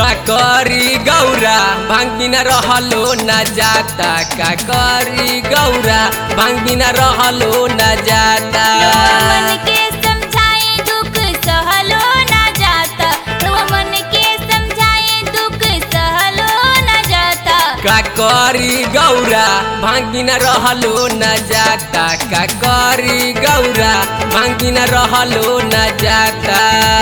का करी गौरा भांग बिना रहलो न जाता का करी गौरा भांग बिना रहलो न जाता मन के समझाए दुख सहलो ना जाता मन के समझाए दुख सहलो ना जाता का करी गौरा भांग बिना रहलो न जाता का करी गौरा भांग बिना रहलो न जाता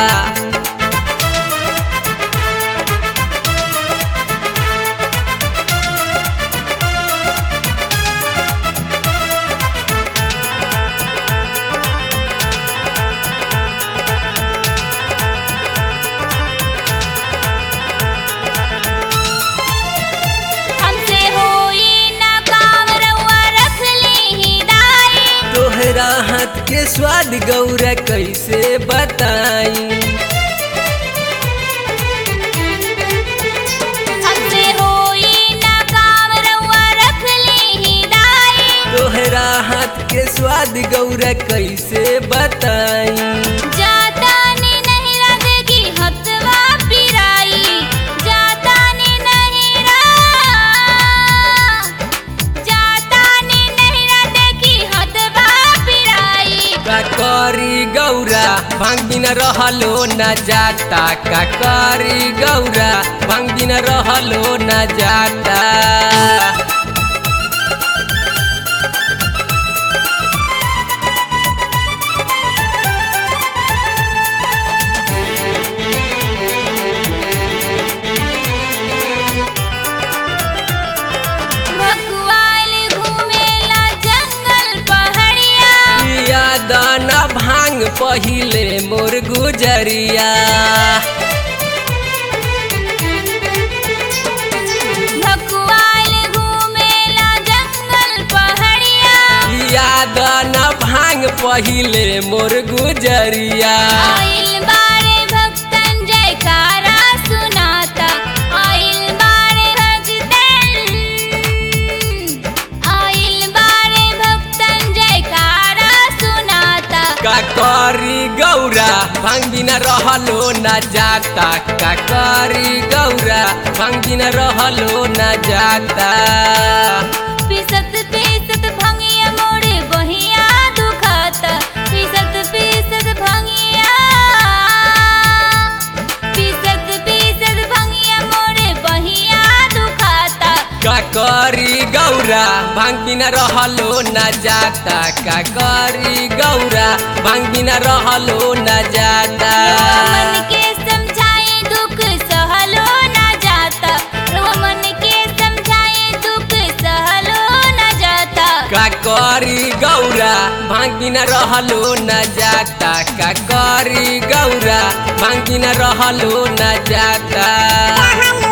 हमसे होई ना काम रउआ रख ली हिदाई तोहरा हाथ के स्वाद गौरा कैसे बताई हमसे होई ना काम रउआ रख ली हिदाई तोहरा हाथ के स्वाद गौरा कैसे बताई जाता ने नहीं लगेगी हथवा पिराई जाता ने नहीं रा जाता ने नहीं रा देखी हथवा पिराई का करी गौरा भांग बिना रहलो न जाता का करी गौरा भांग बिना रहलो न जाता भगवान घूमेला जंगल पहाड़िया पिया दाना भांग पहिले मोर गुजरिया भगवान घूमेला जंगल पहाड़िया पिया दाना भांग पहिले मोर गुजरिया आइल बारे भक्तन जयकारा सुनाता आइल बारे भक्तन आइल बारे भक्तन जयकारा सुनाता का करी गौरा भांग बिना रहलो न जाता का करी गौरा भांग बिना रहलो न जाता पिसत पिसत भंगिया मोड़े बहिया दुखाता पिसत पिसत भंगिया पिसत पिसत भंगिया मोड़े बहिया दुखाता का करी गौरा भांग बिना रहलो न जाता का करी गौरा भांग बिना रहलो न जाता मन के समझाए दुख सहलो ना जाता मन के समझाए दुख सहलो ना जाता का करी गौरा भांग बिना रहलो न जाता का करी गौरा भांग बिना रहलो न जाता